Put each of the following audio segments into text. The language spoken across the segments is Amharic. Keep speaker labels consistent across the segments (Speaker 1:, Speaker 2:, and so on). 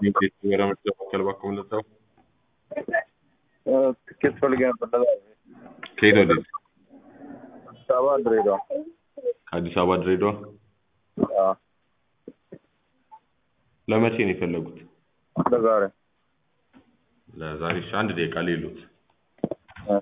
Speaker 1: ወደ ምርጫ ማዕከል እባክዎ ምንድነው?
Speaker 2: ትኬት ፈልጌ ነበር ለዛ
Speaker 1: ከየት ወዴት?
Speaker 2: አዲስ አበባ ድሬዳዋ
Speaker 1: ከአዲስ አበባ ድሬዳዋ?
Speaker 2: አዎ
Speaker 1: ለመቼ ነው የፈለጉት?
Speaker 2: ለዛሬ
Speaker 1: ለዛሬ እሺ አንድ ደቂቃ ሌሎት
Speaker 2: እ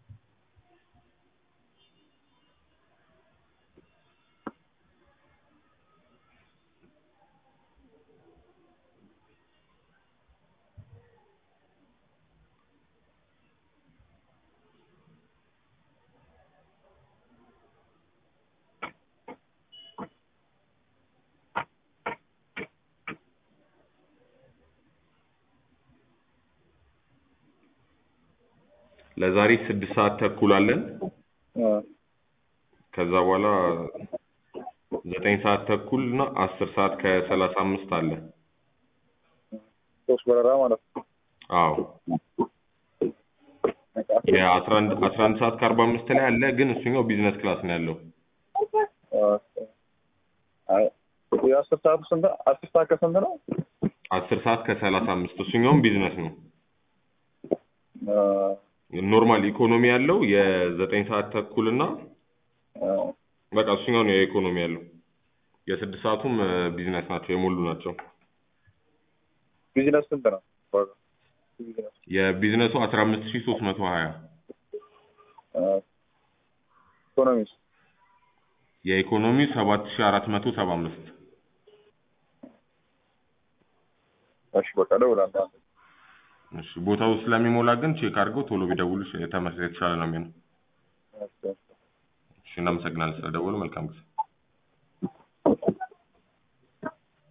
Speaker 1: ለዛሬ ስድስት ሰዓት ተኩል አለን።
Speaker 2: እ
Speaker 1: ከዛ በኋላ ዘጠኝ ሰዓት ተኩል እና አስር ሰዓት ከሰላሳ አምስት አለ።
Speaker 2: ሶስት በረራ ማለት ነው።
Speaker 1: አዎ የአስራ አንድ አስራ አንድ ሰዓት ከአርባ አምስት ላይ አለ፣ ግን እሱኛው ቢዝነስ ክላስ ነው ያለው።
Speaker 2: አይ የአስር ሰዓቱ ስንት ነው? አስር ሰዓት ከስንት ነው?
Speaker 1: አስር ሰዓት ከሰላሳ አምስት እሱኛውም ቢዝነስ ነው።
Speaker 2: እ
Speaker 1: ኖርማል ኢኮኖሚ ያለው የዘጠኝ ሰዓት ተኩል እና
Speaker 2: እ
Speaker 1: በቃ እሱኛው ነው የኢኮኖሚ ያለው። የስድስት ሰዓቱም እ ቢዝነስ ናቸው የሞሉ ናቸው።
Speaker 2: ቢዝነስ ስንት ነው? ዋጋው? ቢዝነስ
Speaker 1: የቢዝነሱ አስራ አምስት ሺህ ሶስት መቶ ሀያ
Speaker 2: እ ኢኮኖሚስ
Speaker 1: የኢኮኖሚ ሰባት ሺህ አራት መቶ ሰባ አምስት
Speaker 2: እሺ በቃ እደውላለሁ።
Speaker 1: እሺ ቦታው ስለሚሞላ ግን ቼክ አድርገው ቶሎ ቢደውሉ የተመሰለ የተሻለ ነው የሚሆነው።
Speaker 2: እሺ
Speaker 1: እሺ እናመሰግናለን ስለደወሉ መልካም ጊዜ